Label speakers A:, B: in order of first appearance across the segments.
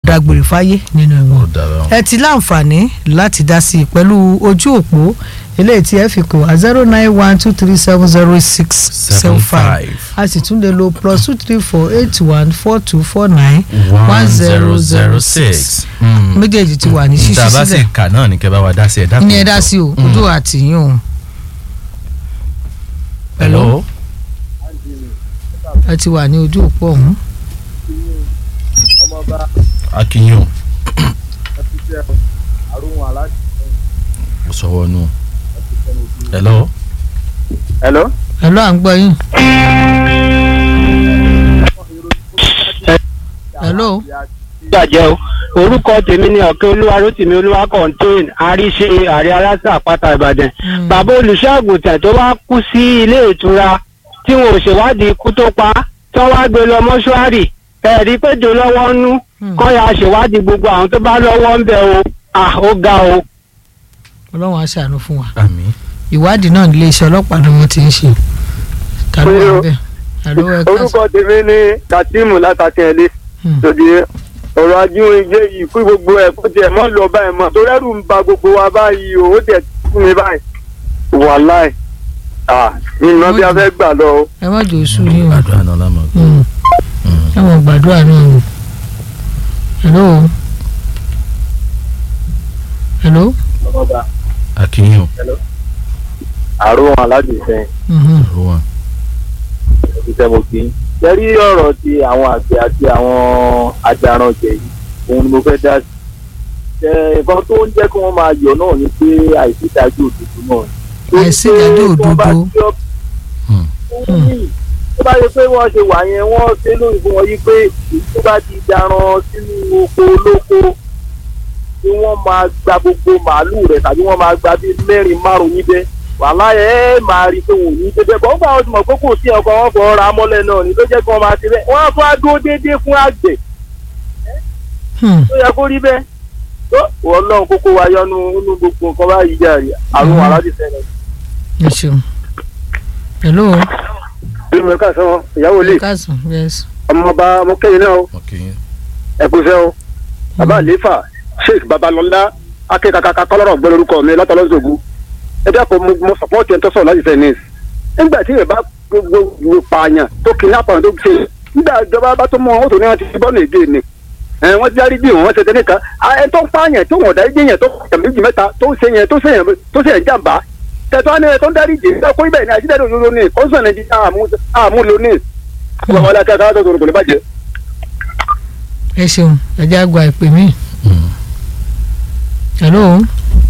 A: dágbére fáyé nínú
B: ó
A: ẹ̀wọ̀n
B: dára
A: ẹ ti láǹfààní láti dá sí i pẹ̀lú ojú òpó eléyìí tí ẹ fi kò wá zero nine one two three seven zero six seven five a sì tún lè lo plus two three four eight one four two four nine one zero zero six méjèèjì ti wà ní ṣíṣí
B: tá a bá sì
A: sílẹ̀
B: kà náà ní kẹ́ bá wa dá sí ẹ dákun.
A: ní ẹ dá sí o ojú àtìyún o
B: hello.
A: ẹ ti wà ní ojú òpó ọ̀hún.
C: ọmọọba
B: akínyìn
C: ẹtùtẹ àrùn aláṣẹ
B: o sọwọ́ nù. hello.
C: hello.
A: ẹ lọ́ à ń gbọ́ yín. hello.
D: jàjẹ́ o orúkọ tèmi ni ọ̀kẹ́ olúwa rótìmí olúwa contain àríṣe àrí aláṣà àpáta ìbàdàn bàbá olùṣọ́àgùntàn tó wá kú sí ilé ìtura tí wọn ò ṣèwádìí ikú tó pa tí wọ́n wá gbé lọ mọ́ṣúárì ẹ̀rí péjọ lọ́wọ́ nú kọ́ ya ṣèwádìí gbogbo àwọn tó bá lọ́wọ́ ń bẹ̀ o à ó ga o.
A: ọlọ́run á ṣàánú fún wa
B: àmín.
A: ìwádìí náà nílé iṣẹ́ ọlọ́pàá ni wọ́n ti ń ṣe. ta ló wà bẹ́ẹ̀ alo ẹ ká
D: orúkọ tèmi ni kazeem látàkẹ́lé
A: Hmm.
D: tòdì ọ̀rọ̀ ajínigbé yìí kú gbogbo ẹ̀ kó tiẹ̀ mọ́ lọ báyìí mọ́ torí ẹ̀rù ń ba gbogbo wa báyìí o ó tiẹ̀ fún mi báyìí wàláì ah ìmọ̀ bí a fẹ́ gbà lọ o.
A: ẹ má jò sú yín o
B: àdúrà náà lámọ̀.
A: Hmm. ẹ mọ̀ gbàdúrà náà o. hello. hello.
B: akínyìn
C: àrùn aláṣẹ sẹ́yìn
A: Mhm.
B: o wa.
C: ẹtùtẹ mo kí. jẹ́rí ọ̀rọ̀ ti àwọn àgbẹ̀ àti àwọn ajaranjẹ yìí òun ni mo fẹ́ dá sí. ẹ nǹkan tó ń jẹ́ kí wọ́n máa yọ̀ náà ni pé àìsídájú òdodo náà ni.
A: àìsídájú òdodo.
B: Hmm.
C: tó bá yẹ pé wọ́n ṣe wà yẹn wọ́n ṣe lóyún fún wọn yí pé tó bá ti daran sínú oko olóko tí wọ́n máa gba gbogbo màálù rẹ̀ tàbí wọ́n máa gba bíi mẹ́rin márùn-ún níbẹ̀ wàhálà ẹ máa rí i pé wọn ò ní dédé bọ́ nígbà wọn ti mọ̀ pé kò sí ọkọ̀ wọn fọ ra mọ́lẹ̀ náà ni ló jẹ́ kí wọ́n máa ṣe bẹ́ẹ̀ wọ́n á fún adó déédéé fún àgbẹ̀
A: Hmm.
C: tó yẹ kó rí bẹ́ẹ̀ tó wọ́n lọ́run kókó wa yọnu nínú gbogbo nǹkan báyìí jàre àrùn aládìsẹ́ náà.
A: ẹ ṣeun. hello.
D: bí mo ká sọ ìyàwó lè
A: ẹ káàsán yes.
D: ọmọọba mọ́kẹ́yìn náà
B: akínyìn.
D: ẹ̀kúṣẹ́ o bàbá àléfà sheik babalọlá akẹ́kọ̀ọ́ kọ́lọ́rọ̀ gbọ́ lórúkọ mi látọlọ́sọ̀gù ẹ dákun mo mo sọpọ́ọ̀tì ẹ̀ tó sọ̀rọ̀ láti tennis nígbà tí ìrẹ̀bá gbogbo pààyàn tó kidnap àwọn tó ṣe nígbà ìjọba bá tó mọ wọn tó ní wọn ti bọ́ọ̀lù èdè ni ẹ wọ́n dárí bí wọ́n ṣe tẹ́lẹ̀ kan ẹ tó ń pààyàn tó wọ̀n dárí jẹ́yàn tó kàn méjì mẹ́ta tó ń ṣe yẹn tó ṣe yẹn tó ṣe yẹn jàǹbá tẹ̀tọ́ ni ẹ tó ń dárí jẹ́ ẹ kó ibẹ̀ ní àjíjáde òdodo ni kọ́ńsọ̀n nàìjíríà àmúlò ní ọmọ ọlọ́kẹ́ káwá tó sọ̀rọ̀ kò ní bàjẹ́.
A: ẹ ṣeun ẹ jẹ́ àgbà ìpè mí. hello.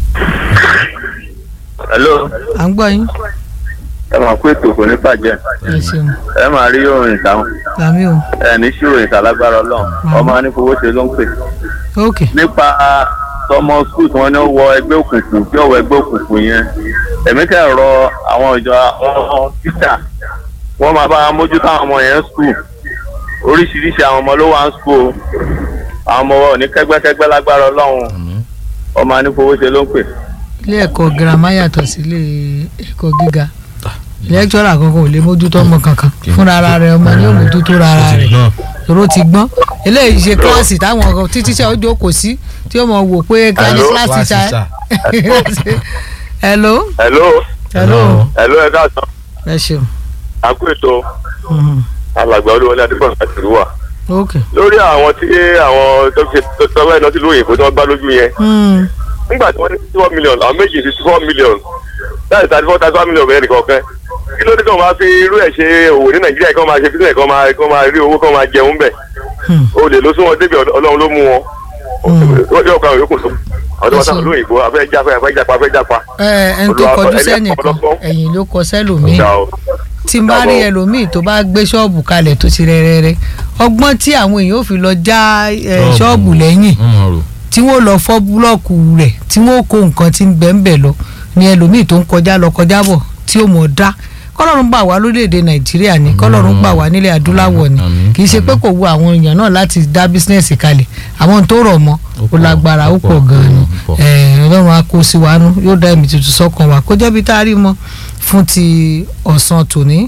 C: hello
A: à ń gbọ́ yín.
C: ẹ máa kó ètò kò ní bàjẹ́
A: ẹ ṣeun.
C: ẹ máa rí òrìn ìtàwọn
A: làmí o.
C: ẹ ní sí òrìn ìtàlágbára ọlọ́run ọmọ anífowóṣe ló ń pè
A: ok.
C: nípa tọmọ skul tí wọn ní ó wọ ẹgbẹ́ òkùnkùn tí ó wọ ẹgbẹ́ òkùnkùn yẹn èmi kẹ́ rọ àwọn ìjọ àwọn títà wọ́n máa bá wa mójútó àwọn ọmọ yẹn skul oríṣiríṣi àwọn ọmọ ló wà ń skul o àwọn ọmọ wọn ò ní kẹ́gbẹ́kẹ́gbẹ́ lágbára ọlọ́run
B: àmín.
C: ọmọ anífowóṣe ló ń pè.
A: ilé ẹ̀kọ́ girama yàtọ̀ sí ilé ẹ̀kọ́ gíga lẹ́kítọ́rà kankan ò lè mójútó ọmọ kankan fúnra ara rẹ̀ ọmọ ni ó mójútó ara rẹ̀
B: náà
A: tòró ti gbọ́n eléyìí ṣe kíláàsì táwọn ọkọ títí ṣe ọjọ́ kò sí tí ó mọ̀ wò pé kíláàsì
C: Hello?
A: kíláàsì
B: Class
A: ṣá
B: teacher.
A: hello
C: hello
A: hello
C: hello ẹ káàsán
A: ẹ ṣeun
C: àkú ètò
A: Mhm.
C: alàgbà olúwọlé adébọ̀n láti rúwà
A: ok
C: lórí àwọn tí àwọn tó ṣe tọ́wọ́ ẹ̀ náà ti lóyìnbó tí wọ́n gbá lójú yẹn
A: Hmm.
C: nígbà tí wọ́n ní sixty four million àwọn méjì sixty four million láti thirty four thirty one million bẹ́ẹ̀ nìkan kan kí ló dé kí wọ́n máa fi irú ẹ̀ ṣe òwò ní nàìjíríà kí wọ́n máa ṣe business kí wọ́n máa kí wọ́n máa rí owó kí wọ́n máa jẹun bẹ̀
A: Hmm.
C: o lè lọ sí wọn débi ọlọ́run ló mú wọn wọ́n yóò kọ́ àwọn yòókù tó àwọn tó wọ́n sábà lóyìnbó afẹ́ jápa afẹ́ jápa afẹ́ jápa
A: ẹ ẹni tó
C: Olúwa-
A: kọjú
C: ẹni
A: sẹ́nìkan
C: àkọ́kọ́.
A: ẹ̀yìn ló kọ sẹ́lòmíì
C: ọ̀dà o
A: tí n bá rí
C: Dàbọ̀.
A: ẹlòmíì tó bá gbé ṣọ́ọ̀bù kalẹ̀ tó ti rẹ́rẹ́rẹ́ ọgbọ́n tí àwọn èèyàn ò fi lọ já ẹ, ṣọ́ọ̀bù lẹ́yìn
B: wọ́n mọ̀ rò.
A: tí wọ́n lọ fọ́ búlọ́ọ̀kù rẹ̀ tí wọ́n kó nǹkan tí ń bẹ̀ ń bẹ̀ lọ ni ẹlòmíì tó ń kọjá lọ kọjá bọ̀ tí ó mọ̀ dá kọ́lọ́run gbà wá lórílẹ̀‐èdè nàìjíríà ni kọ́lọ́run gbà wá nílẹ̀ adúláwọ̀ ni
B: Àmín,
A: kì í ṣe pé kò wu àwọn èèyàn náà láti dá bísínẹ́sì kalẹ̀ àwọn tó rọ̀ mọ́
B: Ó
A: ó
B: pọ̀,
A: lágbára ó
B: ó
A: pọ̀
B: pọ̀,
A: gan-an ni
B: ó pọ̀.
A: Eh, ọlọ́run á kó sí wa nú yóò dá ẹ̀mí tuntun sọ́kàn wa kó jẹ́bi tá a rí mọ́ fún ti ọ̀sán tòní tó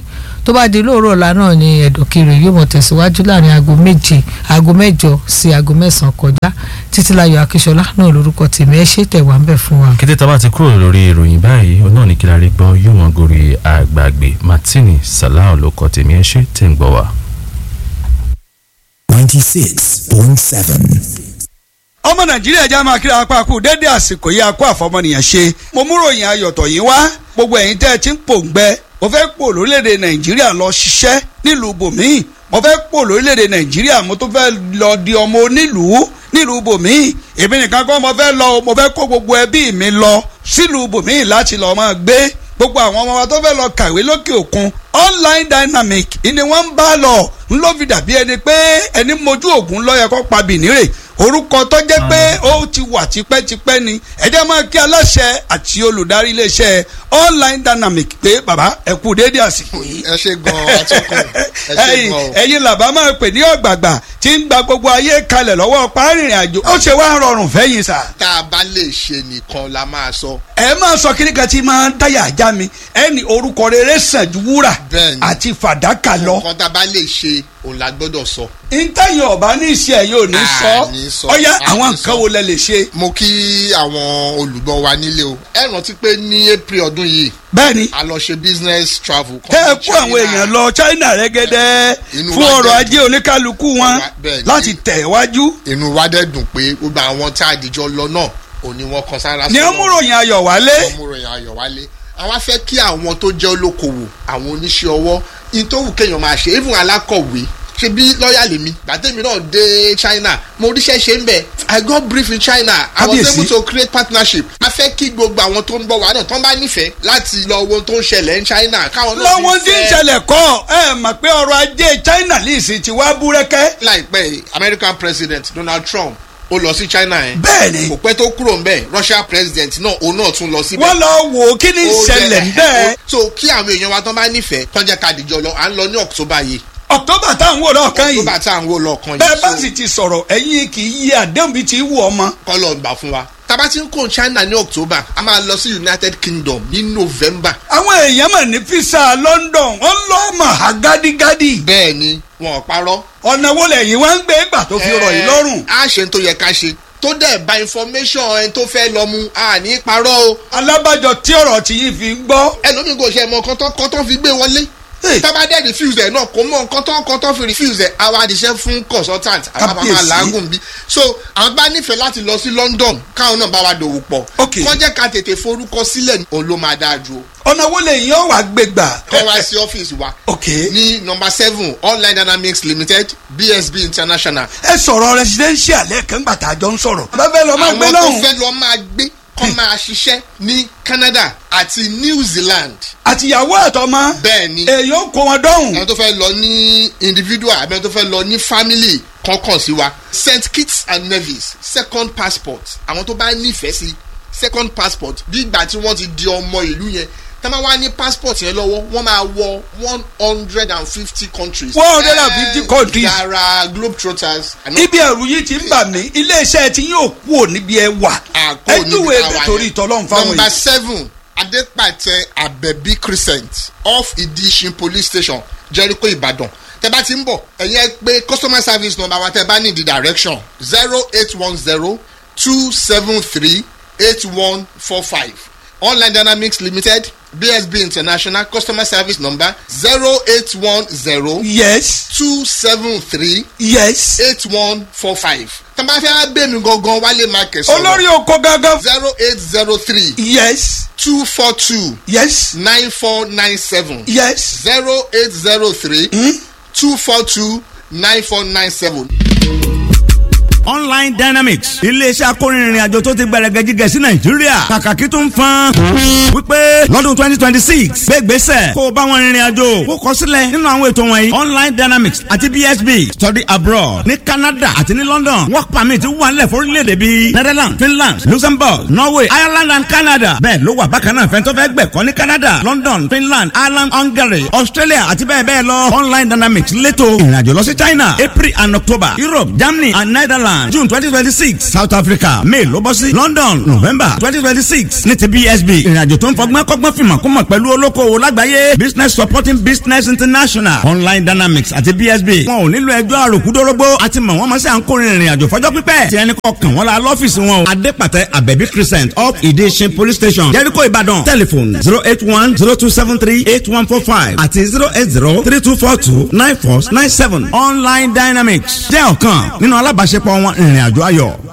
A: tó bá di lóòrọ̀ ọ̀la náà ni ẹ̀dọ̀kiri yóò mọ̀ tẹ̀síwájú láàrin aago méje aago mẹ́jọ sí aago mẹ́sàn-án kọjá títílayọ̀ akíṣọlá náà lórúkọ tèmi ẹ ṣe tẹ̀wá ń bẹ̀ fún wa.
B: kété tá a bá ti kúrò lórí ìròyìn báyìí òun náà ní kí la rí gbọ́ yóò mọ gorí àgbàgbé martini salah ló kọ tèmi ẹ ṣe tẹ̀ ń gbọ́ wa.
E: ninety six point seven.
F: ọmọ nàìjíríà já máa kíra apá kú dédé àsìkò yìí akó àfọmọnìyàn ṣe mo mú ròyìn ayọ̀tọ̀ yìí wá gbogbo ẹ̀yin tẹ́ ẹ ti ń pòǹgbẹ mo fẹ́ pò lórílẹ̀‐èdè nàìjíríà lọ ṣiṣẹ́ nílùú bòmíì mo fẹ́ pò lórílẹ̀‐èdè nàìjíríà mo tún fẹ́ lọ di ọmọ onílùú nílùú bòmíì èmi nìkan kọ́ mo fẹ́ lọ o, mo fẹ́ kó gbogbo ẹbí mi lọ sílùú bòmíì láti lọ́ọ́ máa gbé gbogbo àwọn ọmọ wa tó fẹ́ lọ kàwé lókè òkun online dynamic ni wọ́n ń bá lọ ń ló fi dàbí ẹni pé ẹni mojú ògùn lọ́yẹ kó pa bìnírè orúkọ tó jẹ́ pé ó ti wà tipẹ́tipẹ́ ni ẹ jẹ́ máa kí aláṣẹ àti olùdarí iléeṣẹ́ online dynamic pé bàbá ẹ kú déédé àsìkò yìí.
G: ẹ ṣe gan atọ́kùn ẹ ṣe
F: ẹ̀yin
G: gan o.
F: ẹ̀yin làbá máa pè ní ọ̀gbàgbà tí ń gba gbogbo ayé kalẹ̀ lọ́wọ́ párìnrìn àjò ó ṣe wá rọrùn fẹ́yìn sà.
G: tá a bá lè ṣe nìkan la máa sọ.
F: ẹ máa sọ kíní kan tí máa ń dáyà ajá mi ẹni orúkọ rere sàn ju wúrà
G: Bẹ́ẹ̀ni.
F: àti fàdákà lọ.
G: nǹkan tá a bá lè ṣe òun la gbọ́dọ̀ sọ.
F: ntẹ́yìn ọ̀bá ní iṣẹ́ ẹ̀ yóò ní
G: À, ní
F: sọ
G: sọ,
F: ọ̀yá
G: à,
F: àwọn
G: ní
F: nǹkan
G: sọ.
F: wo lẹ lè ṣe.
G: mo kí àwọn olùgbọ́ wa nílé o. ẹ rántí pé ní april ọdún yìí
F: bẹ́ẹ̀ni
G: a lọ ṣe business travel. kan
F: tẹ́ ẹ
G: ní
F: kó àwọn
G: China.
F: èèyàn lọ China rẹ́gẹ́dẹ́
G: Inú
F: fún
G: wa
F: ọrọ̀
G: dẹ̀
F: ajé oníkálukú wọn
G: Bẹ́ẹ̀ni.
F: láti tẹ̀ wájú.
G: inú wa dẹ̀ dùn pé gbogbo àwọn tá a dìjọ lọ náà òní wọn kan sára
F: ní ọmúròyìn ayọ̀ wálé.
G: ọmúròyìn ayọ̀ wálé àwọn afẹ́ kí àwọn tó jẹ́ olókoòwò àwọn oníṣẹ́ ọwọ́ in tó wù kéèyàn máa ṣe even alákọ̀wé ṣe bí lọ́ọ̀yà lèmi gbàtẹ́mi náà dé China mo ríṣẹ́ ṣe ń bẹ̀ I got brief in China I was
F: Kábíyèsí.
G: able to create partnership a fẹ́ kí gbogbo àwọn tó ń bọ̀ wá náà tán bá nífẹ̀ẹ́ láti lọ wo ohun tó ń ṣẹlẹ̀ ní China káwọn náà
F: lọ́wọ́n tí ń
G: nífẹ̀ẹ́.
F: ṣẹlẹ̀ kọ́ ẹ mọ̀ pé ọrọ̀ ajé China lìsì ti wá búrẹ́kẹ́.
G: láìpẹ́ yìí, American President Donald Trump ó lọ sí China yẹn
F: bẹ́ẹ̀ni
G: kò pẹ́ tó kúrò ń bẹ̀ Russia President náà òun náà tún lọ síbẹ̀
F: wọ́n lọ wò ó kí ni
G: ó
F: ìṣẹ̀lẹ̀
G: jẹ́-
F: bẹ́ẹ̀.
G: so kí àwọn èèyàn wa tán bá nífẹ̀ẹ́ tán jẹ́ ká dìjọ lọ à ń lọ ní October yìí
F: October táwọn wò lọ́ọ̀kan yìí
G: October tá à ń wò lọ́ọ̀kan
F: bẹ́ẹ̀ bá
G: yìí
F: sì ti sọ̀rọ̀ ẹ̀yin kì í yí àdéhùn bíi ti wù ọmọ.
G: kọ́ lọ gbà fún wa tábà tí ń kó China ní October a máa lọ sí United Kingdom ní November
F: àwọn èèyàn mà ní fisa London wọ́n lọ́ mọ̀ á gádígádí.
G: bẹ́ẹ̀ ni wọn ò parọ́
F: ọ̀nà wo lẹ́yìn wá ń gbé gbà tó fi rọ̀ yìí lọ́rùn.
G: a ṣe tó yẹ ká ṣe tó dẹ̀ bá information ẹni tó fẹ́ lọ mu a ní parọ́ o
F: alábàjọ tí ọ̀rọ̀ tí yìí fi ń gbọ́.
G: ẹlòmíì kò ṣe mọ kọ́tọ́ kọ́tọ́ fi gbé wọlé
F: Hey.
G: tábà dẹ̀ refuse ẹ̀ náà kò mọ kọ́tọ́ kọ́tọ́ fi refuse ẹ̀ àwa àdìṣẹ́ fún consultant àwa bá máa
F: Kábíyèsí.
G: làágùn bí so àwọn bá nífẹ̀ẹ́ láti lọ sí London káwọn náà bá wa dòwò pọ̀
F: Ok.
G: kọ́ jẹ́ ká tètè forúkọ sílẹ̀ òun ló máa dáa ju o
F: ọ̀nà wo lẹ́yìn ọ̀ wá gbé gbà.
G: kọ́ wá sí ọ́fíìsì wa
F: ok
G: ní nọmba seven online dynamics limited BSB international
F: ẹ sọ̀rọ̀ residential lẹ́ẹ̀kan gbà tá a jọ ń sọ̀rọ̀. bá fẹ́ lọ máa gbé
G: àwọn tó
F: lọ́hùn.
G: fẹ́ lọ máa gbé kọ́ máa ṣiṣẹ́ ní Canada àti New Zealand
F: àtìyàwó àtọmọ.
G: bẹ́ẹ̀ ni
F: èyí ó kó wọn dọ́hùn.
G: àwọn tó fẹ́ lọ ní individual àbí àwọn tó fẹ́ lọ ní family kankan sí wa St Kitts and Nevis second passport àwọn tó bá nífẹ̀ẹ́ sí second passport bí ìgbà tí wọ́n ti di ọmọ ìlú yẹn tá máa wá ní passport yẹn lọ́wọ́ wọ́n máa wọ one hundred and fifty countries.
F: 150 countries.
G: yàrá globetrotters.
F: ibi ẹ̀rù yìí ti ń bà mí iléeṣẹ́ tí yóò kú ò níbi ẹ wà.
G: àkó
F: ẹ
G: níbi
F: júwe
G: táwa
F: ebe
G: yẹn.
F: torí ìtọ́lọ́run fáwọn
G: number
F: yìí.
G: seven adepatẹ abẹbí crescent off idishin police station jericho ibadan tẹ bá ti ń bọ̀ ẹ̀yin ẹ pé customer service number wa tẹ bá ní the direction zero eight one zero two seven three eight one four five online dynamics limited bsb international customer service number zero eight one zero
F: yes
G: two seven three
F: yes.
G: eight one four five tẹ bá fẹ́ bẹ́ẹ̀ mi gangan wálé market
F: olórí oko gangan.
G: zero eight zero three
F: yes
G: two four two
F: yes
G: nine four nine seven
F: yes.
G: zero eight zero three two four two nine four nine seven.
H: online dynamics iléeṣẹ́ akórinrin àjò tó ti gbẹrẹgẹ jíjẹ sí nàìjíríà kàkàkí tó ń fan wípé lọ́dún twenty twenty six gbégbèsè kó o bá wọn rìnrìn àjò kó kọ sílẹ̀ nínú àwọn ètò wọ̀nyí online dynamics àti bsb study abroad ní canada àti ní london work permit wà nílẹ̀ fórílẹ̀-èdè bíi netherlands finland luxembourg norway ireland and canada bẹ́ẹ̀ ló wà bákan náà fẹ́ntọ́ fẹ́ gbẹ̀kọ́ ní canada london finland ireland hungary australia àti bẹ́ẹ̀ bẹ́ẹ̀ lọ online dynamics létò ìrìnàjò lọ sí china april and october europe germany and netherlands Ireland June twenty twenty six South Africa May ló bọ́ sí London November twenty twenty six ní ti BSB ìrìnàjò tó ń fọgbọ́n kọ́gbọ́n fìmọ̀ kó mọ̀ pẹ̀lú olókoòwò lágbàáyé Business Supporting Business International Online Dynamics àti BSB wọn ò nílò ẹjọ́ àròkúdórógbó àti mọ̀ wọ́n mọ̀ sí à ń kórè ìrìnàjò fọjọ́ pípẹ́ tí ẹnì kọkàn wọn la lọ́fíìsì wọn o Adépàtẹ Abẹ́bí Crescent up Ìdíṣin Police Station Jericho Ìbàdàn telephone zero eight one zero two seven three eight one four five àti zero eight zero three two four two nine four nine seven Online Dynamics jẹ́ ọ̀kan nínú alábàáṣepọ̀ wọn ìrìnàjò ayọ̀.